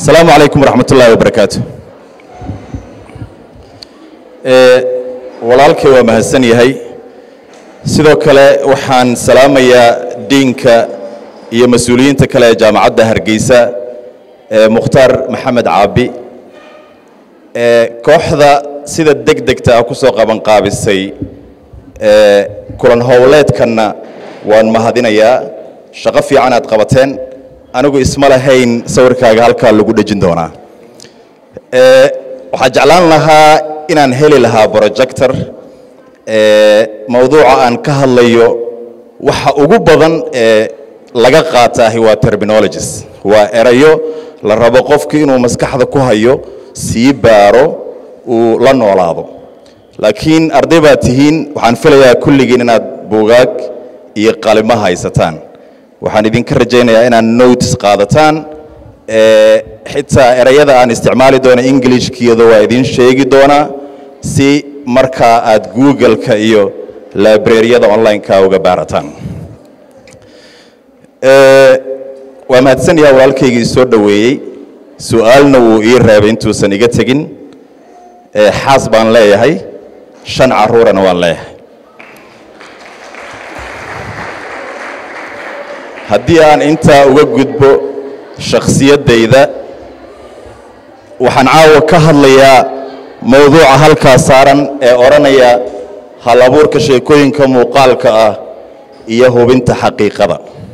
asalaamu calaykum waraxmat ullaahi wabarakaatu walaalkay waa mahadsan yahay sidoo kale waxaan salaamayaa diinka iyo mas-uuliyiinta kale ee jaamacadda hargeysa ee mukhtaar maxamed caabi ee kooxda sida deg degta ah ku soo qabanqaabisay ee kulan howleedkanna waan mahadinayaa shaqo fiican aad qabateen anigu isma lahayn sawirkaaga halkaa lagu dhejin doonaa ee waxaan jeclaan lahaa inaan heli lahaa projector ee mawduuca aan ka hadlayo waxa ugu badan ee laga qaataahi waa terminologies waa erayo la rabo qofku inuu maskaxda ku hayo sii baaro uu la noolaado laakiin arday baad tihiin waxaan filayaa kulligiin inaad buugaag iyo qalimo haysataan waxaan idinka rajaynayaa inaad notes qaadataan ee xitaa erayada aan isticmaali doono englishkiyada waa idin sheegi doonaa si markaa aad google-ka iyo librariyada online-ka uga baarataan waa mahadsan yaha walaalkaygii soo dhoweeyey su-aalna wuu ii reebay intuusan iga tegin xaas baan leeyahay shan caruurana waan leeyahay haddii aan intaa uga gudbo shakhsiyaddayda waxaan caawa ka hadlayaa mowduuca halkaa saaran ee odhanaya hal abuurka sheekooyinka muuqaalka ah iyo hubinta xaqiiqada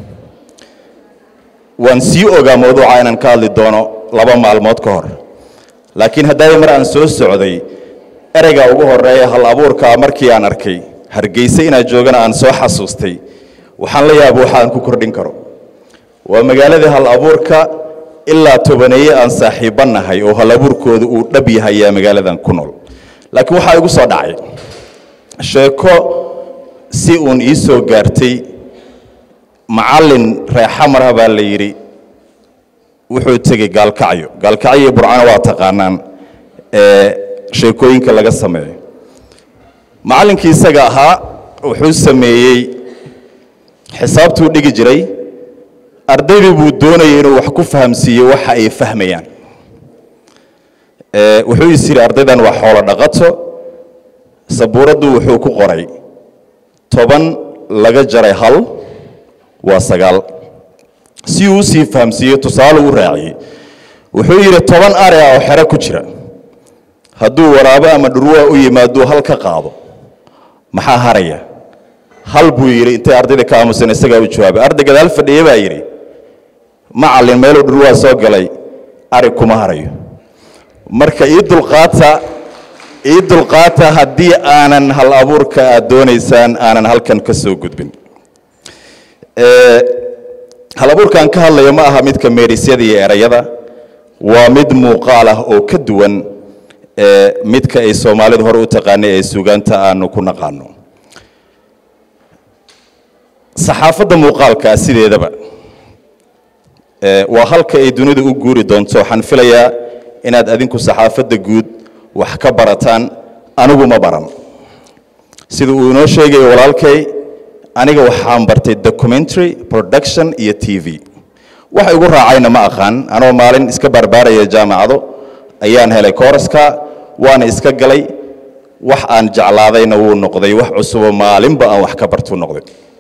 waan sii ogaa mawduuca inaan ka hadli doono laba maalmood ka hor laakiin haddaaya mar aan soo socday ereyga ugu horeeya hal abuurkaa markii aan arkay hargeyse inaad joogana aan soo xasuustay waxaan la yaaba waxa aan ku kordhin karo waa magaaladii hal abuurka ilaa tobaneeye aan saaxiibba nahay oo hal abuurkooda uu dhab yahay ayaa magaaladan ku nool laakiin waxaa igu soo dhacay sheeko si uun ii soo gaartay macallin reexamarha baa la yidhi wuxuu tegey gaalkacyo gaalkacyo iyo burcano waa taqaanaan ee sheekooyinka laga sameeyo macallinkii isaga ahaa wuxuu sameeyey xisaabtuu dhigi jiray ardaydii buu doonayay inuu wax ku fahamsiiyo waxa ay fahmayaan wuxuu is yidhi ardaydan waa xoolo dhaqato sabuuraddu wuxuu ku qoray toban laga jaray hal waa sagaal si uu usii fahamsiiyo tusaale u raaciyey wuxuu yidhi toban are ah oo xero ku jira hadduu waraabo ama dhurwaa u yimaaduu hal ka qaado maxaa haraya hal buu yidhi intay ardayda ka aamusan isagaa u jawaabay arday gadaal fadhiye baa yidhi macallin meeluu dhurwaa soo galay ari kuma harayo marka ii dulqaata ii dulqaata haddii aanan hal abuurka aad doonaysaan aanan halkan ka soo gudbin hal abuurkaan ka hadlayo ma aha midka meerisyada iyo erayada waa mid muuqaal ah oo ka duwan midka ay soomaalidu hore u taqaanay ee suugaanta aanu ku naqaano saxaafadda muuqaalkaa sideedaba waa halka ay dunidu u guuri doonto waxaan filayaa inaad adinku saxaafadda guud wax ka barataan anigu ma baran sida uu inoo sheegayo walaalkay aniga waxaan bartay documentary production iyo t v waxa igu raacayna ma aqaan anoo maalin iska barbaaraya jaamacado ayaan helay kooraska waana iska galay wax aan jeclaadayna wuu noqday wax cusubo maalinba aan wax ka bartuu noqday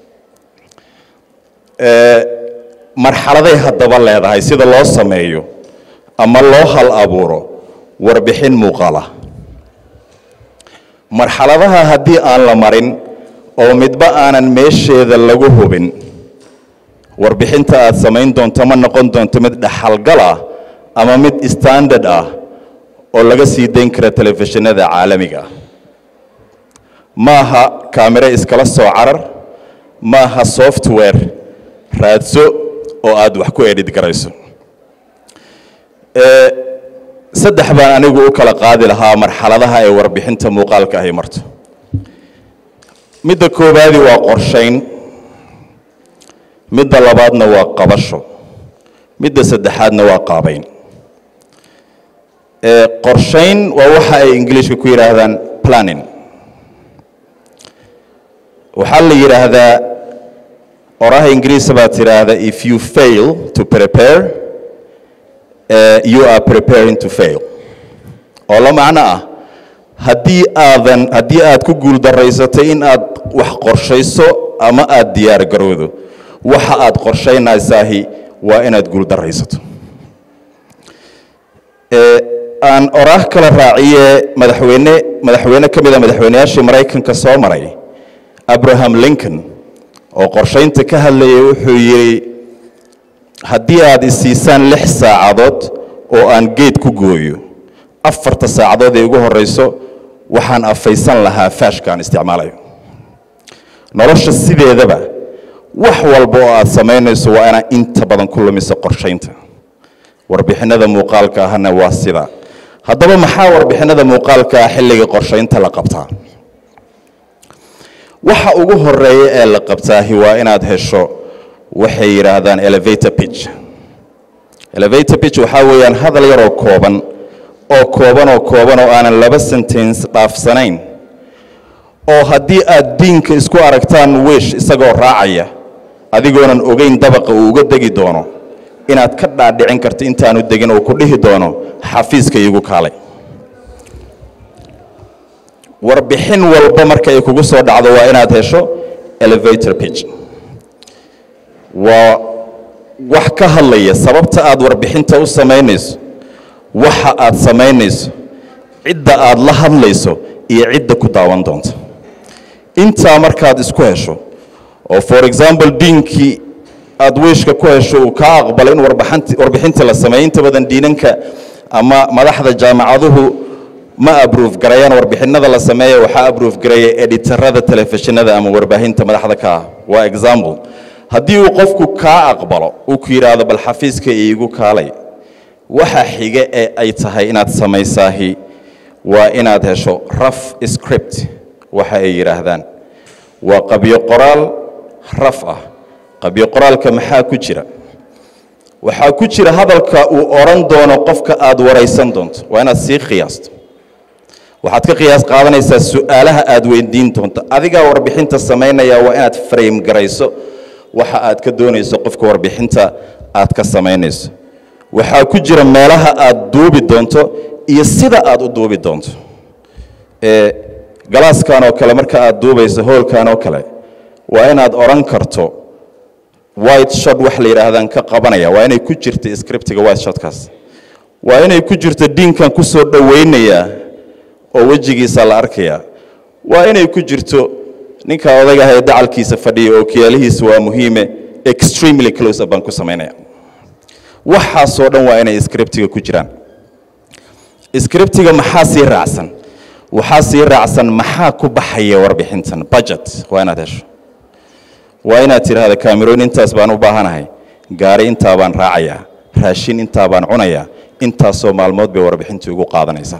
marxaladay haddaba leedahay sida loo sameeyo ama loo hal abuuro warbixin muuqaala marxaladaha haddii aan la marin oo midba aanan meesheeda lagu hubin warbixinta aad samayn doonto ma noqon doonto mid dhaxalgal ah ama mid standard ah oo laga sii dayn kara telefishinada caalamiga ah ma aha kaamiro iskala soo carar ma aha software raadso oo aad wax ku edhid garayso saddex baan anigu u kala qaadi lahaa marxaladaha ee warbixinta muuqaalka ahy marto midda koowaadi waa qorshayn midda labaadna waa qabasho midda saddexaadna waa qaabayn qorshayn waa waxa ay ingiliishka ku yidhaahdaan planning waxaa la yidhaahdaa oraha ingiriisa baad tidhaahda if you fail to prepare eh, you are preparing to fail oo la macno ah haddii aadan haddii aad ku guuldarraysatay in aad wax qorshayso ama aad diyaar garowdo waxa aad qorshaynaysahi waa inaad guuldarraysato Eh, aan oraah kala raaciye madaxweyne madaxweyne ka mida madaxweyneyaashii maraykanka soo maray abraham lincoln oo qorshaynta ka hadlayay wuxuu yidhi haddii aad isiisaan lix saacadood oo aan geed ku gooyo afarta saacadood ee ugu horeyso waxaan afaysan lahaa faashka aan isticmaalayo nolosha sideedaba wax walba oo aad samaynayso waa inaad inta badan ku lumiso qorshaynta warbixinada muuqaalka ahna waa sida haddaba maxaa warbixinada muuqaalka ah xilliga qorshaynta la qabtaa waxa ugu horeeya ee la qabtaahi waa inaad hesho waxay yidhaahdaan elevator pitch elevator pitch waxaa weeyaan hadal yaroo kooban oo kooban oo kooban oo aanan laba sentence dhaafsanayn oo haddii aad diinka isku aragtaan wish isagoo raacaya adigoonan ogeyn dabaqa uu uga degi doono inaad ka dhaadhicin karto intaanu degin uu ku dhihi doono xafiiska iigu kaalay warbixin walba marka ay kugu soo dhacdo waa inaad hesho elevator pitch waa wax ka hadlaya sababta aad warbixinta u samaynayso waxa aad samaynayso cidda aad la hadlayso iyo cidda ku daawan doonta intaa markaad isku hesho oo for example diinkii aad weyshka ku hesho uu kaa aqbalay in warbixinti warbixinta la sameeyo inta badan diinanka ama madaxda jaamacaduhu ma abruuf garayaan warbixinada la sameeya waxaa abruuf garaya editarada telefishinada ama warbaahinta madaxda ka ah waa example haddii uu qofku kaa aqbalo uu ku yidhaahdo bal xafiiska iigu kaalay waxa xige ee ay tahay inaad samaysaahi waa inaad hesho raf script waxa ay yidhaahdaan waa qabyo qoraal raf ah qabyo qoraalka maxaa ku jira waxaa ku jira hadalka uu odhan doono qofka aad waraysan doonto waa inaad sii qiyaasto waxaad ka qiyaas qaadanaysaa su-aalaha aad weydiin doonto adigaa warbixinta samaynaya waa inaad frame garayso waxa aad ka doonayso qofka warbixinta aad ka samaynayso waxaa ku jira meelaha aad duubi doonto iyo sida aad u duubi doonto ee galaaskan oo kale marka aad duubayso hoolkan oo kale waa inaad odhan karto white shot wax la yidhaahdaan ka qabanaya waa inay ku jirto scriptiga white shotkaas waa inay ku jirto diinkan ku soo dhowaynayaa oo wejigiisa la arkaya waa inay ku jirto ninka odayga ah ee dacalkiisa fadhiya oo kiyaalihiisa waa muhiime extremely close up baan ku samaynaya waxaasoo dhan waa inay scriptiga ku jiraan scriptiga maxaa sii raacsan waxaa sii raacsan maxaa ku baxaya warbixintan budget waa inaad hesho waa inaad tidhaahda kaamirooyin intaas baan u baahanahay gaari intaa baan raacayaa raashin intaa baan cunayaa intaasoo maalmood bay warbixintii ugu qaadanaysaa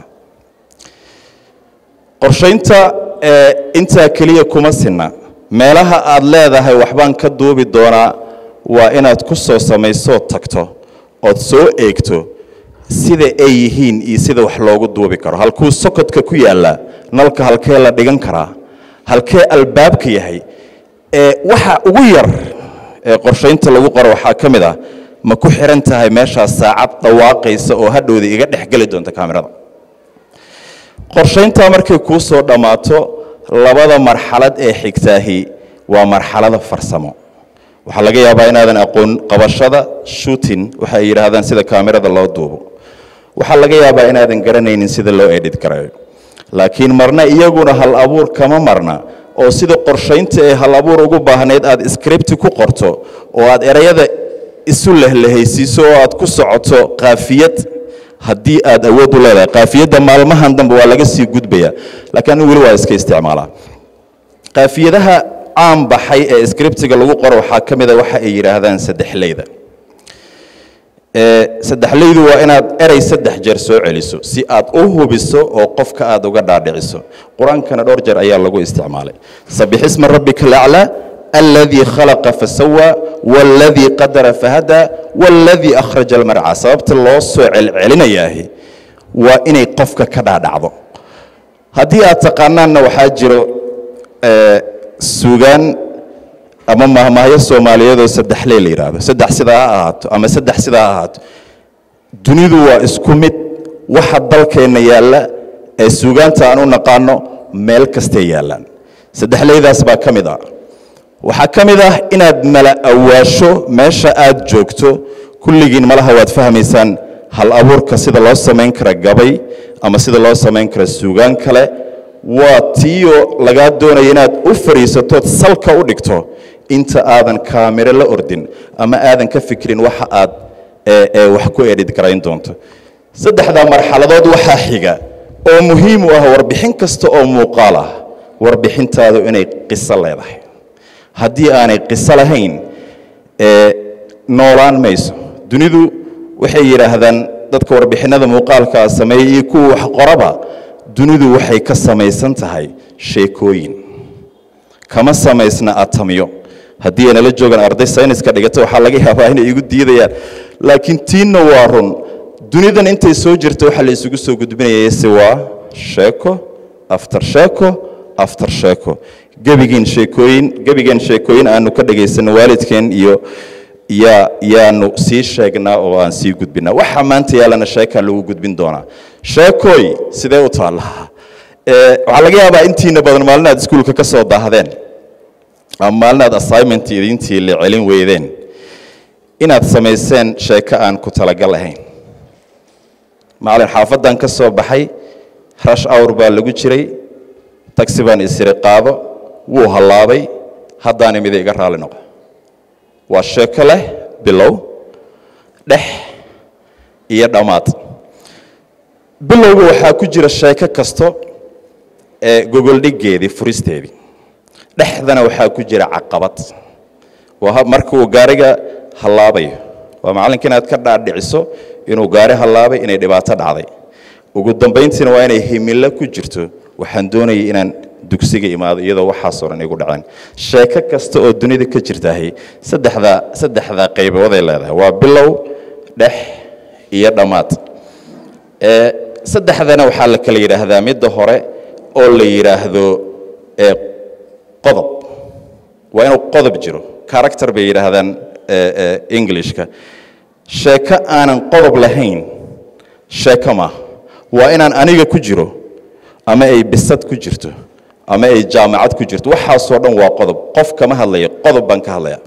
qorshaynta ee intaa keliya kuma sinna meelaha aad leedahay waxbaan ka duubi doonaa waa inaad ku soo samaysoo tagto ood soo eegto sida ay yihiin iyo sida wax loogu duubi karo halkuu sokodka ku yaallaa nalka halkee la dhigan karaa halkee albaabka yahay ee waxa ugu yar ee qorshaynta lagu qoro waxaa ka mid ah ma ku xiran tahay meeshaas saacad dhawaaqaysa oo hadhowda iga dhex geli doonta kaamirada qorshayntaa markay kuu soo dhammaato labada marxalad ee xigtaahi waa marxalada farsamo waxaa laga yaabaa inaadan aqoon qabashada shooting waxa ay yidhaahdaan sida kaamirada loo duubo waxaa laga yaabaa inaadan garanaynin sida loo edit karayo laakiin marna iyaguna hal abuur kama marna oo sida qorshaynta ee hal abuur ugu baahnayd aad scripti ku qorto oo aad erayada isu lehlehaysiiso oo aad ku socoto kaafiyad haddii aad awood u leedahay kaafiyadda maalmahan dambe waa laga sii gudbaya laakiin anigu weli waa iska isticmaalaa kaafiyadaha caan baxay ee scriptiga lagu qoro waxaa ka mid a waxa ay yidhaahdaan saddexleyda saddexleydu waa inaad erey saddex jeer soo celiso si aad u hubiso oo qofka aad uga dhaadhiciso qur-aankana dhowr jeer ayaa lagu isticmaalay sabixisma rabbika alaclaa aladii khalaqa fasawaa waladii qadara fahadaa waladii akhraja almarca sababta loo soo celcelinayaahi waa inay qofka ka dhaadhacdo haddii aad taqaanaanna waxaa jiro suugaan ama mahmahyo soomaaliyeedoo saddexley la yidhaahdo saddex sidaa ha ahaato ama saddex sidaa ha ahaato dunidu waa isku mid waxa dalkeenna yaalla ee suugaanta aan u naqaano meel kastay yaallaan saddexleydaas baa ka mid ah waxaa ka mid ah inaad mala awaasho meesha aad joogto kulligiin malaha waad fahmaysaan hal abuurka sida loo samayn kara gabay ama sida loo samayn kara suugaan kale waa tiyo lagaa doonaya inaad u fadhiisatood salka u dhigto inta aadan kaamiro la ordin ama aadan ka fikirin waxa aad wax ku edhid garayn doonto saddexdaa marxaladood waxaa xiga oo muhiim u ah warbixin kasta oo muuqaal ah warbixintaadu inay qiso leedahay haddii aanay qiso lahayn noolaan mayso dunidu waxay yidhaahdaan dadka warbixinnada muuqaalkaa sameeya iyo kuwa wax qoraba dunidu waxay ka samaysan tahay sheekooyin kama samaysna atamiyo haddii aynala joogaan arday sayniska dhigata waxaa laga yaabaa inay igu diidayaan laakiin tiinna waa run dunidan intay soo jirta waxaa la isugu soo gudbinayay se waa sheeko aftar sheeko aftar sheeko gebigeen sheekooyin gebigeen sheekooyin aanu ka dhagaysano waalidkeen iyo yaa yaanu sii sheegnaa oo aan sii gudbinaa waxa maanta yaalana sheekaa lagu gudbin doonaa sheekooy sidee u taallaa waxaa laga yaabaa intiina badan maalin aad iskuulka ka soo daahdeen ama maalin aad assignment idintii la celin weydeen inaad samayseen sheeko aan ku talagal ahayn maalin xaafaddan ka soo baxay rash awr baa lagu jiray tagsi baan isiri qaado wuu hallaabay haddaana mida iga raali noqo waa sheeko leh bilow dhex iyo dhammaad bilowga waxaa ku jira sheeko kasto ee gogoldhiggeedii furisteedii dhexdana waxaa ku jira caqabad waa marka uu gaariga hallaabayo waa macallinka inaad ka dhaadhiciso inuu gaari hallaabay inay dhibaato dhacday ugu dambayntiina waa inay himilo ku jirto waxaan doonayay inaan dugsiga imaado iyadoo waxaasoo dhan igu dhaceen sheeko kasta oo dunida ka jirtahay saddexdaa saddexdaa qaybooday leedahay waa bilow dhex iyo dhammaad saddexdana waxaa la kala yidhaahdaa midda hore oo la yidhaahdo qodob waa inuu qodob jiro character bay yidhaahdaan englishka sheeko aanan qodob lahayn sheeko maaha waa inaan aniga ku jiro ama ay bisad ku jirto ama ay jaamacad ku jirto waxaasoo dhan waa qodob qof kama hadlaya qodob baan ka hadlaya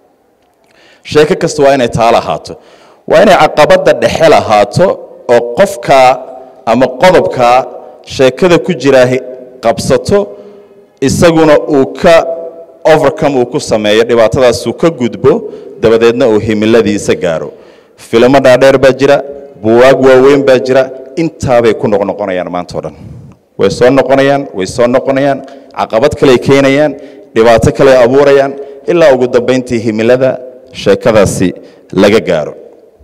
sheeko kasta waa inay taa lahaato waa inay caqabadda dhexe lahaato oo qofkaa ama qodobkaa sheekada ku jiraa qabsato isaguna uu ka overcome uu ku sameeyo dhibaatadaasuu ka gudbo dabadeedna uu himiladiisa gaaro filimo dhaadheer baa jira buwaag waaweyn baa jira intaabay ku noqnoqonayaan maanta o dhan way soo noqonayaan way soo noqonayaan caqabad kaley keenayaan dhibaato kaley abuurayaan ilaa ugu dambayntii himilada sheekadaasi laga gaaro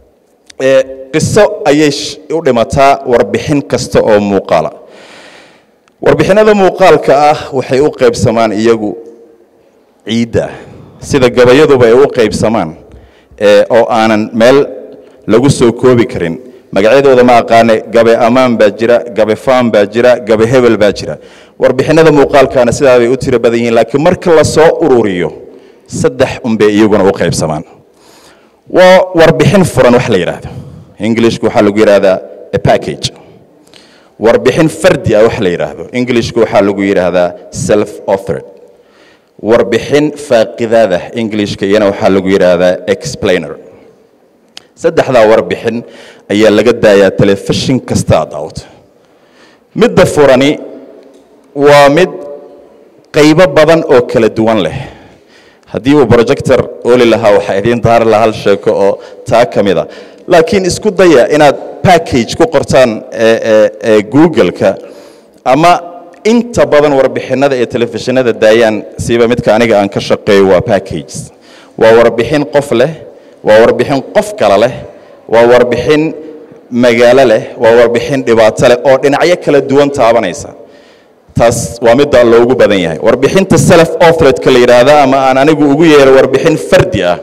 qiso ayay u dhimataa warbixin kasta oo muuqaala warbixinada muuqaalka ah waxay u qaybsamaan iyagu ciidda sida gabayaduba ay u qaybsamaan oo aanan meel lagu soo koobi karin magacyadooda ma aqaane gabe ammaan baa jira gabe faan baa jira gabe hebel baa jira warbixinada muuqaalkaana sidaa bay u tiro badan yihiin laakiin marka la soo ururiyo saddex unbay iyaguna u qaybsamaan waa warbixin furan wax la yidhaahdo englishku waxaa lagu yidhaahdaa a package warbixin fardi ah wax la yidhaahdo englishku waxaa lagu yidhaahdaa self authored warbixin faaqidaada englishka iyana waxaa lagu yidhaahdaa explainer saddexdaa warbixin ayaa laga daayaa telefishin kasta aad daawto midda furani waa mid qaybo badan oo kala duwan leh haddii uu projector oli lahaa waxaa idiin daari lahaa hal sheeko oo taa ka mid a laakiin isku daya inaad package ku qortaan google-ka ama inta badan warbixinada ee telefishinada daayaan siiba midka aniga aan ka shaqeeyo waa packages waa warbixin qof leh waa warbixin qof kale leh waa warbixin magaalo leh waa warbixin dhibaato leh oo dhinacyo kala duwan taabanaysa taas waa midda loogu badan yahay warbixinta self authoredka la yidhaahda ama aan anigu ugu yeero warbixin fardi ah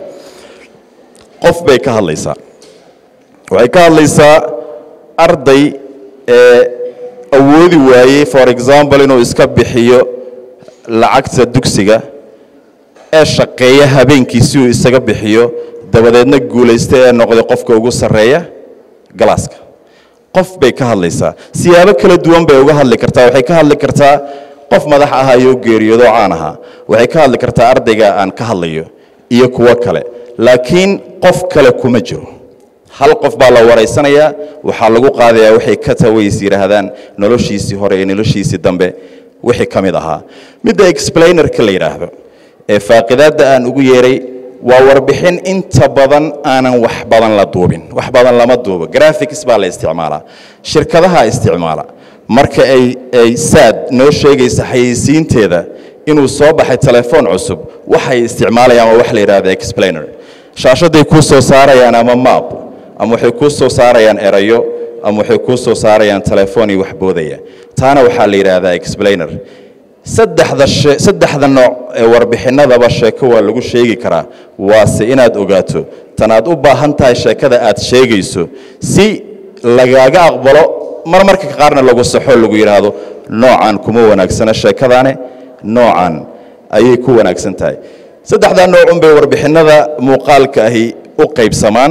qof bay ka hadlaysaa waxay ka hadlaysaa arday ee awoodi waayey for example inuu iska bixiyo lacagta dugsiga ee shaqeeya habeenkii si uu isaga bixiyo dabadeedna guulaysta ee noqday qofka ugu sarreeya galaaska qof bay ka hadlaysaa siyaabo kala duwan bay uga hadli kartaa waxay ka hadli kartaa qof madax ahayoo geeriyoodo caan ahaa waxay ka hadli kartaa ardayga aan ka hadlayo iyo kuwo kale laakiin qof kale kuma jiro hal qof baa la waraysanayaa waxaa lagu qaadayaa waxay ka taways yidhaahdaan noloshiisii hore iyo noloshiisii dambe wixii ka mid ahaa midda explainerka la yidhaahdo ee faaqidaadda aan ugu yeeray waa warbixin inta badan aanan wax badan la duubin wax badan lama duubo graphics baa la isticmaalaa shirkadaha isticmaala marka ay ay saad noo sheegaysa xayeysiinteeda inuu soo baxay telefoon cusub waxay isticmaalayaan waa wax la yidhahda explainer shaashaday kuu soo saarayaan ama map ama waxay kuu soo saarayaan erayo ama waxay kuu soo saarayaan telefoon iyo wax boodaya taana waxaa la yidhaahdaa explainer saddexda shee saddexda nooc ee warbixinadaba sheeko waa lagu sheegi karaa waase inaad ogaato tan aad u baahan tahay sheekada aad sheegayso si lagaaga aqbalo mar marka qaarna lagu saxo lagu yidhaahdo noocan kuma wanaagsana sheekadaane noocan ayay ku wanaagsan tahay saddexdaa noocun bay warbixinada muuqaalka ahi u qaybsamaan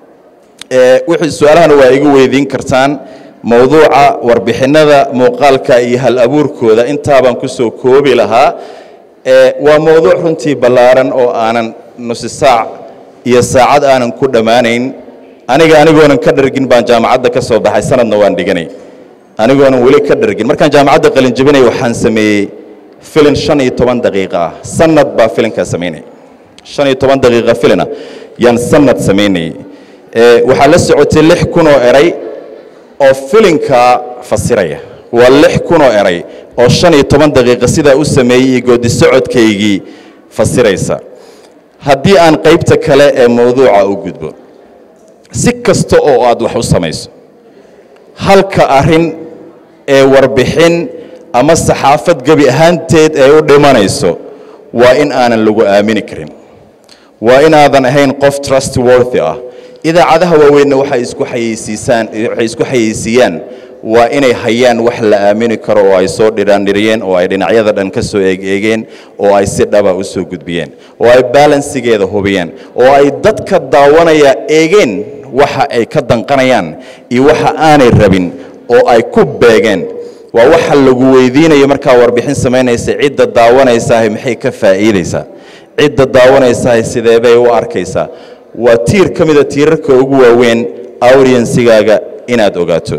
wixii su-aalahana waa igu weydiin kartaan mowduuca warbixinada muuqaalka iyo hal abuurkooda intaabaan ku soo koobi lahaa waa mowduuc runtii ballaaran oo aanan nusi saac iyo saacad aanan ku dhammaanayn aniga anigoonan ka dhargin baan jaamacadda ka soo baxay sanadna waan dhiganay anigoonan weli ka dhargin markaan jaamacadda qalinjabinay waxaan sameeyey filin shan iyo toban daqiiqa ah sanad baa filinkaa samaynaya shan iyo toban daqiiqa filina yaan sanad samaynayay waxaa la socotay lix kun oo eray oo filinkaa fasiraya waa lix kun oo eray oo shan iyo toban daqiiqa sidaa u sameeyey iyo goodi socodkaygii fasiraysa haddii aan qaybta kale ee mowduuca u gudbo si kasta oo aad wax u samayso halka arrin ee warbixin ama saxaafad gebi ahaanteed ee u dhimanayso waa in aanan lagu aamini karin waa inaadan ahayn qof trustworthy ah idaacadaha waaweynna waxay isku xayeysiisaan waxay isku xayeysiiyaan waa inay hayaan wax la aamini karo oo ay soo dhiraandhiriyeen oo ay dhinacyada dhan ka soo eegeegeen oo ay si dhaba u soo gudbiyeen oo ay balansigeeda hubiyeen oo ay dadka daawanaya eegeen waxa ay ka danqanayaan iyo waxa aanay rabin oo ay ku beegeen waa waxa lagu weydiinayo markaa warbixin samaynaysa cidda daawanaysaah maxay ka faa'iidaysaa cidda daawanaysaah sidee bay u arkaysaa waa tiir ka mida tiirarka ugu waaweyn audiensigaaga inaad ogaato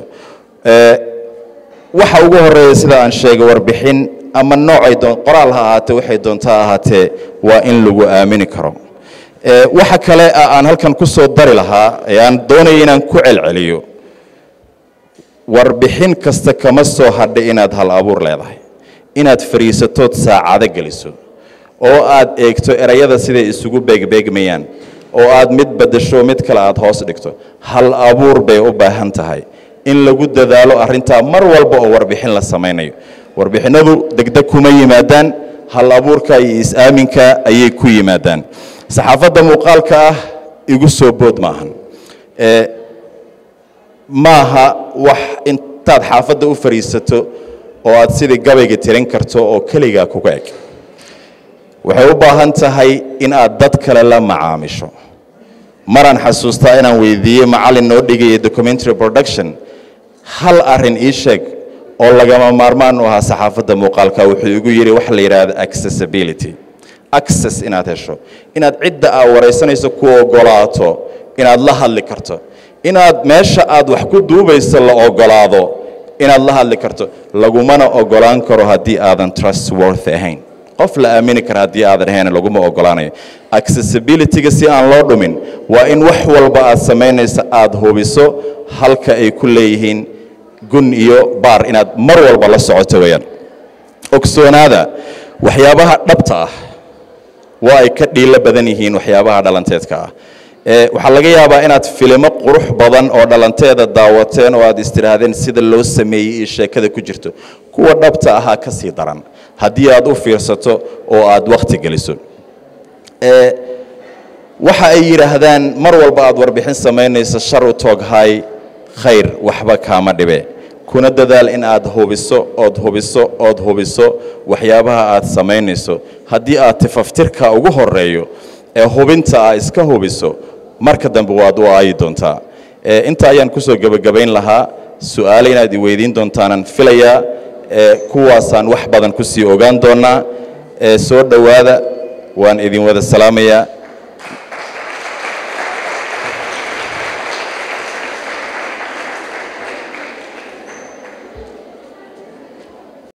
waxa ugu horeeya sida aan sheegay warbixin ama noocay doon qoraal ha ahaatee waxay doontaa ahaatee waa in lagu aamini karo waxa kale aan halkan ku soo dari lahaa ee aan doonaya inaan ku celceliyo warbixin kasta kama soo hadhay inaad hal abuur leedahay inaad fariisatood saacado geliso oo aad eegto erayada siday isugu beegbeegmayaan oo aad mid badasho mid kale aad hoos dhigto hal abuur bay u baahan tahay in lagu dadaalo arrintaa mar walba oo warbixin la samaynayo warbixinadu degdeg kuma yimaadaan hal abuurka iyo is-aaminka ayay ku yimaadaan saxaafadda muuqaalka ah igu soo bood maahan maaha wax intaad xaafadda u fadhiisato oo aad sidii gabayga tirin karto oo keligaa kuga eg waxay u baahan tahay in aad dad kale la macaamisho maraan xasuustaa inaan weydiiyey macallin noo dhigaya documentary production hal arrin ii sheeg oo lagama maarmaan u ahaa saxaafadda muuqaalka wuxuu igu yidhi waxa la yidhaahdo accessibility access inaad hesho inaad cidda aad waraysanayso ku ogolaato inaad la hadli karto inaad meesha aad wax ku duubayso la ogolaado inaad la hadli karto lagumana ogolaan karo haddii aadan trustworthy ahayn qof la aamini kara haddii aadan ahayn laguma ogolaanayo accessibilityga si aan loo dhumin waa in wax walba aad samaynayso aada hubiso halka ay ku leeyihiin gun iyo baar inaad mar walba la socoto weyaan ogsoonaada waxyaabaha dhabta ah waa ay ka dhiilo badan yihiin waxyaabaha dhalanteedka ah waxaa laga yaabaa inaad filimo qurux badan oo dhalanteeda daawateen oo aad istidhaahdeen sida loo sameeyey iyo sheekada ku jirto kuwa dhabta ahaa ka sii daran haddii aad u fiirsato oo aad wakhti geliso waxa ay yidhaahdaan mar walba aad warbixin samaynayso shar u tooghay khayr waxba kaama dhibe kuna dadaal in aad hubiso ood hubiso ood hubiso waxyaabaha aad samaynayso haddii aad tifaftirka ugu horeeyo ee hubinta ah iska hubiso marka dambe waad u aayi doontaa inta ayaan ku soo gebagabayn lahaa su-aale inaad i weydiin doontaanaan filayaa kuwaasaan wax badan ku sii ogaan doonaa soo dhowaada waan idin wada salaamayaa